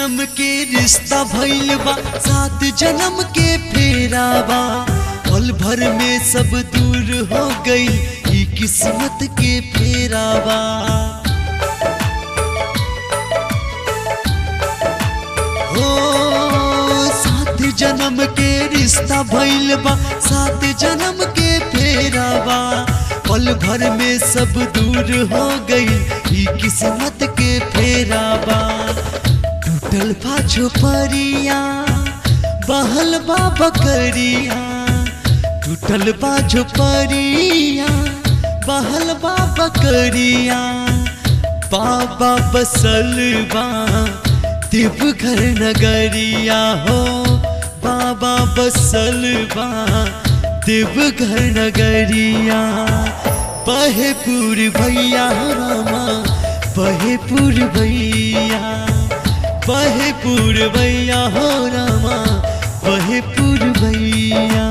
जन्म के रिश्ता भइल बा सात जन्म के फेरावा पल भर में सब दूर हो गई ई किस्मत के फेरावा हो सात जन्म के रिश्ता भइल बा सात जन्म के फेरावा पल भर में सब दूर हो गई ई किस्मत के फेरावा टूटल बा झोपड़िया बहल बा बकरिया टूटल बा झोपड़िया बहल बा बकरिया बाबा बसल बा देवघर नगरिया हो बाबा बसल बा देवघर नगरिया बहेपुर भैया रामा बहेपुर भैया बहेपुर भैया हो रामा बहेपुर भैया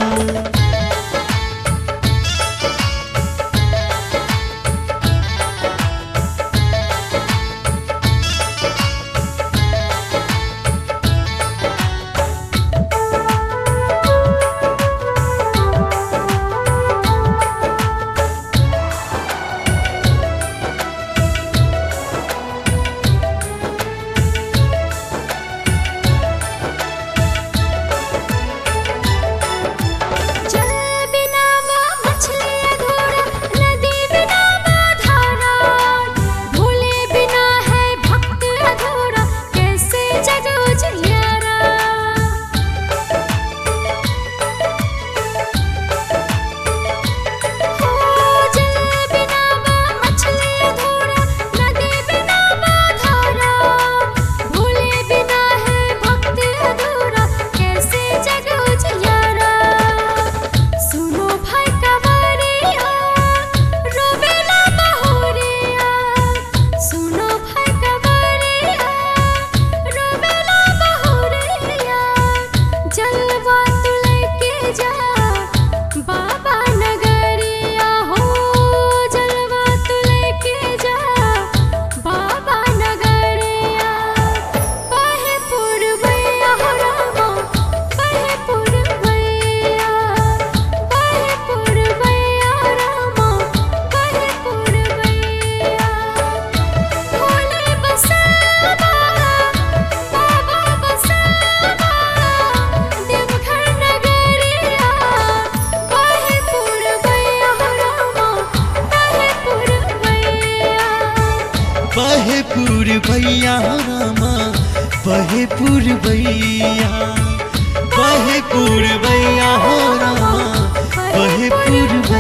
जल बिना माँ मछली अधूरा नदी बिना माँ धारा भोले बिना है भक्त अधूरा कैसे जग उजियारा हो जल बिना माँ मछली अधूरा नदी बिना माँ धारा भोले बिना है भक्त अधूरा कैसे जग उजियारा सुनो भाई कवरिया रोवेला बहोरिया सुनो भाई कवरिया रोवेला बहोरिया जलवा तू लेके जा बाबा नगरिया हो जलवा तू लेके जा बाबा नगरिया बहे पुरवैया हो रामा बहे पुरवैया बहे पुरवैया रामा बहे पुरवैया भोले बसवा बाबा बसवा देवघर नगरिया बहे पुरवैया हो रामा बहे पुरवैया बहेपुर भैया रामा बहेपुर भैया बहेपुर भैया हो रामा बहेपुर भैया